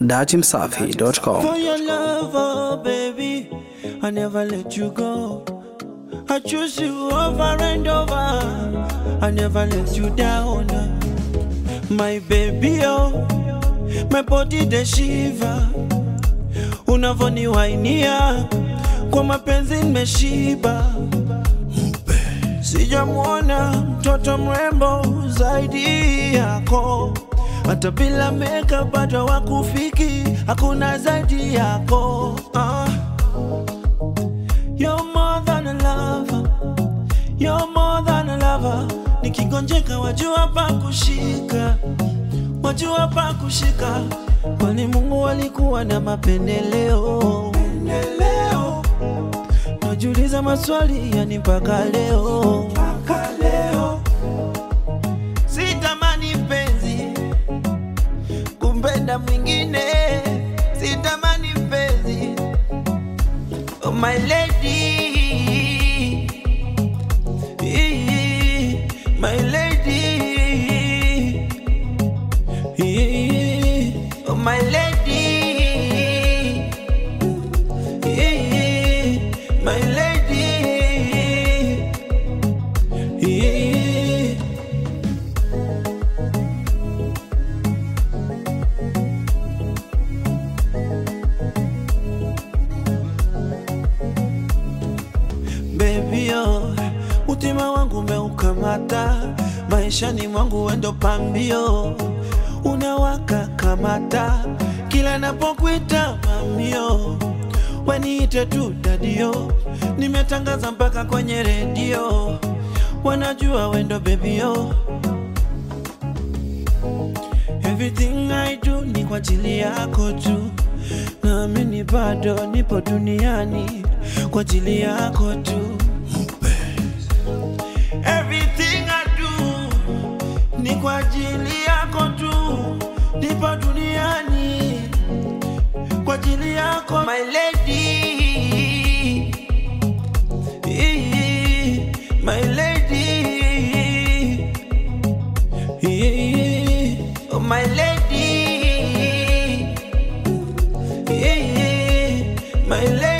datimsafi.com. For your love, oh baby, I never let you go. I choose you over and over. I never let you down. My baby, oh, my body the shiva. Unavoniwainia kwa mapenzi nimeshiba. Sijamwona mtoto mrembo zaidi yako, hata bila meka bado wakufiki, hakuna zaidi yako. Ah. You're more than a lover, you're more than a lover. Nikigonjeka wajua pa kushika, wajua pa kushika, kwani Mungu alikuwa na mapendeleo. Pendeleo. Najiuliza maswali yani mpaka leo, mpaka leo. Sitamani mpenzi kumpenda mwingine, sitamani mpenzi oh my lady, my lady, oh my lady. My lady, baby yo, utima wangu umeukamata, maishani mwangu wendo pambio, unawaka kamata, kila napokuita mamio waniite tu dadio, nimetangaza mpaka kwenye redio, wanajua wendo bebio. Everything I do ni kwa ajili yako tu, naamini bado nipo duniani kwa ajili yako tu. Everything I do ni kwa ajili yako tu, nipo duniani kwa ajili yako my lady my lady oh my lady my lady